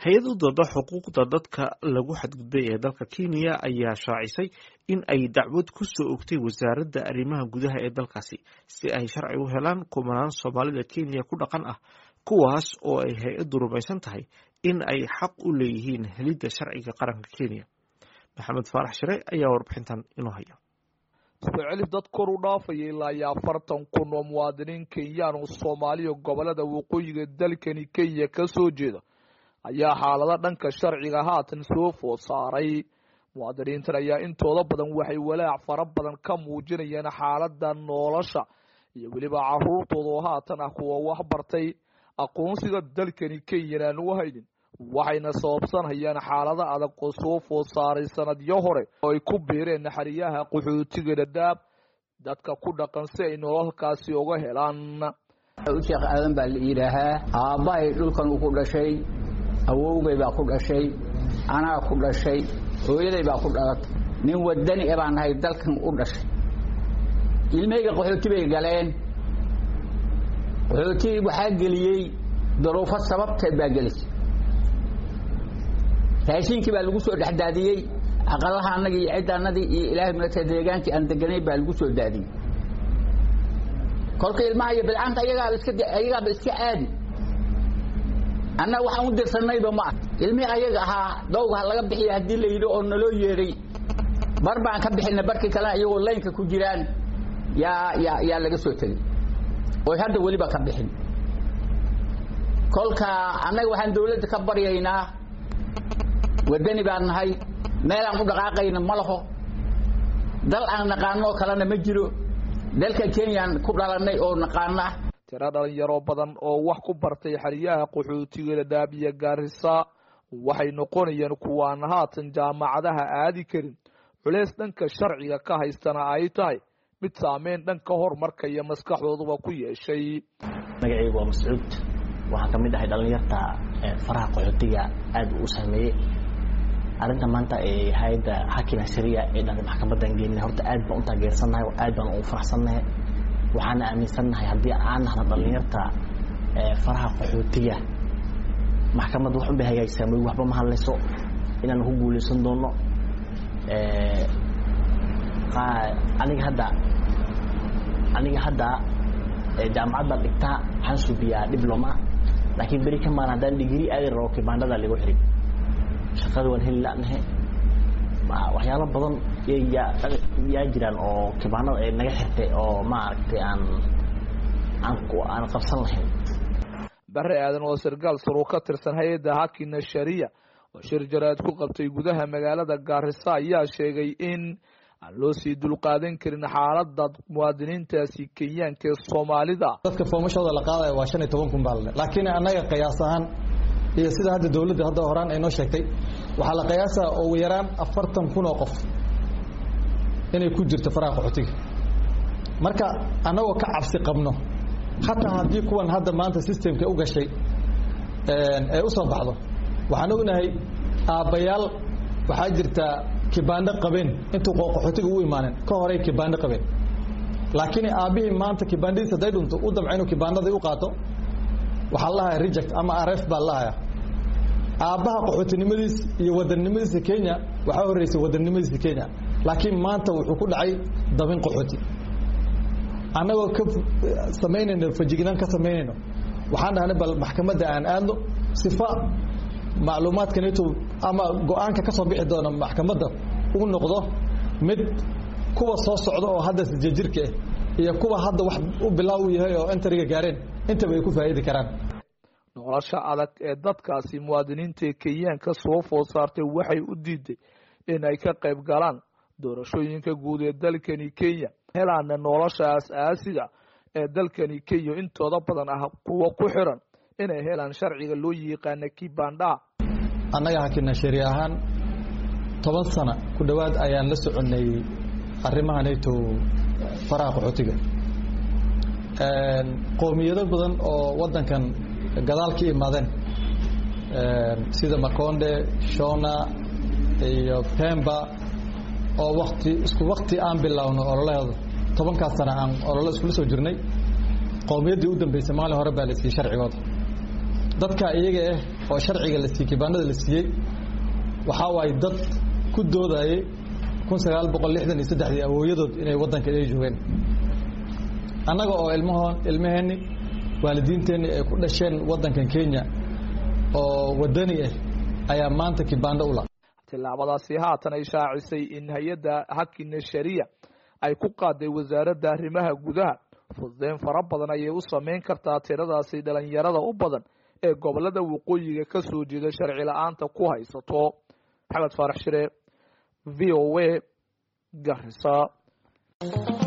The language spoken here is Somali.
hay-ad u dooda xuquuqda dadka lagu xadgudbay ee dalka kenya ayaa shaacisay in ay dacwad ku soo ogtay wasaaradda arrimaha gudaha ee dalkaasi si ay sharci u helaan kumanaan soomaalida kenya ku dhaqan ah kuwaas oo ay hay-addu rumaysan tahay in ay xaq u leeyihiin helidda sharciga qaranka kenya maxamed faarax shire ayaa warbixintan inoo haya celif dad kor u dhaafaya ilaa iyo afartan kun oo muwaadiniin kenyaan oo soomaaliya gobolada waqooyiga dalkani kenya ka soo jeeda ayaa xaalado dhanka sharciga haatan soo food saaray muwaadiniintan ayaa intooda badan waxay walaac fara badan ka muujinayaan xaalada nolosha iyo weliba caruurtooda oo haatan ah kuwa wax bartay aqoonsiga dalkani kenyan aan u haynin waxayna sababsanhayaan xaalado adag oo soo food saaray sanadyo hore oo ay ku biireen naxariyaha qaxootiga dhadhaab dadka ku dhaqan si ay nololkaasi uga helaan sheekh aadan baa la yidhaahaa aabbahay dhulkan uu ku dhashay awowgay baa ku dhashay anaa ku dhashay hooyaday baa ku dhalatay nin wadani e baan nahay dalkan u dhashay ilmahayga qaxooti bay galeen qaxooti waxaa geliyey daruufo sababteed baa gelisay raashiinkii baa lagu soo dhexdaadiyey aqalaha annagii iyo cidda annadii iyo ilaahay marata deegaankii aan deganayn baa lagu soo daadiyey kolka ilmaha iyo bilcaanta ayagaaba iska ayagaaba iska caadi annaga waxaan u dirsanayba ma ah ilmihii ayaga ahaa dawga laga bixiya haddii la yidhi oo naloo yeedhay bar baan ka bixina barkii kalena iyagoo laynka ku jiraan yaa yaa yaa laga soo tegey oy hadda weliba ka bixin kolka annaga waxaan dawladda ka baryaynaa wadani baan nahay meel aan u dhaqaaqayna ma laho dal aan naqaanoo kalena ma jiro dalka kenyaan ku dhalanay oo naqaana tiro dhalinyaro badan oo wax ku bartay xeryaha qaxootiga dhadhaab iyo gaarisa waxay noqonayaan kuwaan haatan jaamacadaha aadi karin culeys dhanka sharciga ka haystana ay tahay mid saameyn dhanka horumarka iyo maskaxdooduba ku yeeshay magacaygu waa mascuud waxaan ka mid ahay dhalinyarta faraha qaxootiga aad u saameeyey arrinta maanta ee hay-adda xakim asariya ee dhan maxkamadan geenay horta aad baan u taageersannahay oo aad baan ugu faraxsannahay waxaana aaminsannahay haddii aan nahna dhalinyarta faraha qaxootiga maxkamad wax unbay hagaagsaa mooy waxba ma hadlayso inaan ku guulaysan doono aniga hadda aniga hadda jaamacad baan dhigtaa waxaan suubiyaa dibloma laakiin beri ka maan haddaan digrii aadi rabo kibaandhada lagu xiray shaqada waan heli lanahe waxyaalo badan yaa jiraan oo kibaanada ay naga xirtay oo maaragtay aan aan aan qabsan lahayn bare aadan oo sargaal sar oo ka tirsan hay-adda hakina sharia oo shir jaraad ku qabtay gudaha magaalada gaarisa ayaa sheegay in aan loo sii dulqaadan karin xaalada muwaadiniintaasi kenyaanka ee soomaalida dadka foomashooda la qaadaya waa shan iyo toban kun baa lale laakiin annaga qiyaas ahaan iyo sida hadda dawladda hadda horaan ay noo sheegtay waxaa la qiyaasaa ugu yaraan afartan kun oo qof inay ku jirto faraha qaxootiga marka annagoo ka cabsi qabno hataa haddii kuwan hadda maanta systemka u gashay ay u soo baxdo waxaan ognahay aabbayaal waxaa jirta kibaandho qabeen intuu qaxootiga u imaanin ka horey kibaandho qabeen laakiin aabbihii maanta kibaandhadiis hadday dhunto u damca inuu kibaandhadii u qaato waxaa lahaya reject ama aref baa lahaya aabbaha qaxootinimadiis iyo wadannimadiisa kenya waxaa horreysay wadannimadiisa kenya laakiin maanta wuxuu ku dhacay dabin qaxooti annagoo ka samaynayno fajignaan ka samaynayno waxaan dhahnay bal maxkamadda aan aadno sifa macluumaadkanito ama go-aanka ka soo bixi doona maxkamadda u noqdo mid kuwa soo socda oo hadda sijajirka ah iyo kuwa hadda wax u bilaaw u yahay oo entariga gaareen intaba ay ku faa'iidi karaan nolosha adag ee dadkaasi muwaadiniinta kenyaanka soo food saartay waxay u diiday in ay ka qayb galaan doorashooyinka guud ee dalkani kenya helaana nolosha aas-aasiga ee dalkani kenya intooda badan ah kuwa ku xiran inay helaan sharciga loo yiqaana kibandhaha annaga hakina shari ahaan toban sana ku dhowaad ayaan la soconnay arrimahanayto faraha qaxootiga qoomiyado badan oo waddankan gadaal ka imaadeen sida makonde shona iyo pemba oo wakti isku wakti aan bilaawno ololaheeda tobankaas sana aan ololo iskula soo jirnay qowmiyaddii u dambeysay maalin hore baa la siiyey sharcigooda dadka iyaga ah oo sharciga la siiyey kibaanada la siiyey waxaa waaye dad ku doodayay kun sagaal boqol lixdan iyo saddexdii awooyadood inay waddanka ay joogeen annaga oo ilmahoon ilmaheenni waalidiinteenni ay ku dhasheen waddankan kenya oo waddani ah ayaa maanta kibaando ula tillaabadaasi haatan ay shaacisay in hay-adda hakina shariya ay ku qaaday wasaaradda arrimaha gudaha fududeyn fara badan ayay u samayn kartaa tiradaasi dhalinyarada u badan ee gobolada waqooyiga ka soo jeeda sharci la-aanta ku haysato maxamed faarax shire v o a garisa